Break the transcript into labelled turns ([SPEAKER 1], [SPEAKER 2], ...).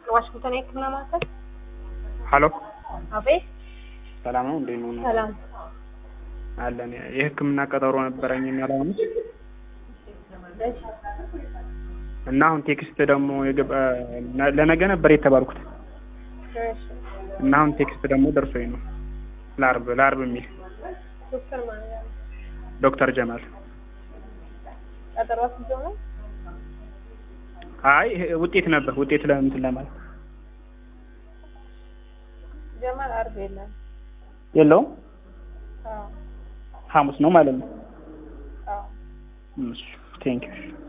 [SPEAKER 1] ዋሽንግተን የህክምና ማዕከል።
[SPEAKER 2] ሀሎ
[SPEAKER 1] አቤት።
[SPEAKER 2] ሰላም ነው እንዴት ነው?
[SPEAKER 1] ሰላም።
[SPEAKER 2] አለን የህክምና ቀጠሮ ነበረኝ እና ለአሁኑ
[SPEAKER 1] እሺ።
[SPEAKER 2] እና አሁን ቴክስት ደግሞ የገባ ለነገ ነበር የተባልኩት
[SPEAKER 1] እሺ።
[SPEAKER 2] እና አሁን ቴክስት ደግሞ ደርሶኝ ነው ለአርብ ለአርብ የሚል
[SPEAKER 1] ዶክተር ማን ነው?
[SPEAKER 2] ዶክተር ጀማል
[SPEAKER 1] ቀጠሮ አስይዞ ነው?
[SPEAKER 2] አይ ይሄ ውጤት ነበር ውጤት ለእንትን ለማለት
[SPEAKER 1] ጀማል አርብ የለም።
[SPEAKER 2] የለውም
[SPEAKER 1] አዎ
[SPEAKER 2] ሐሙስ ነው ማለት ነው
[SPEAKER 1] አዎ።
[SPEAKER 2] እሺ ቴንኪው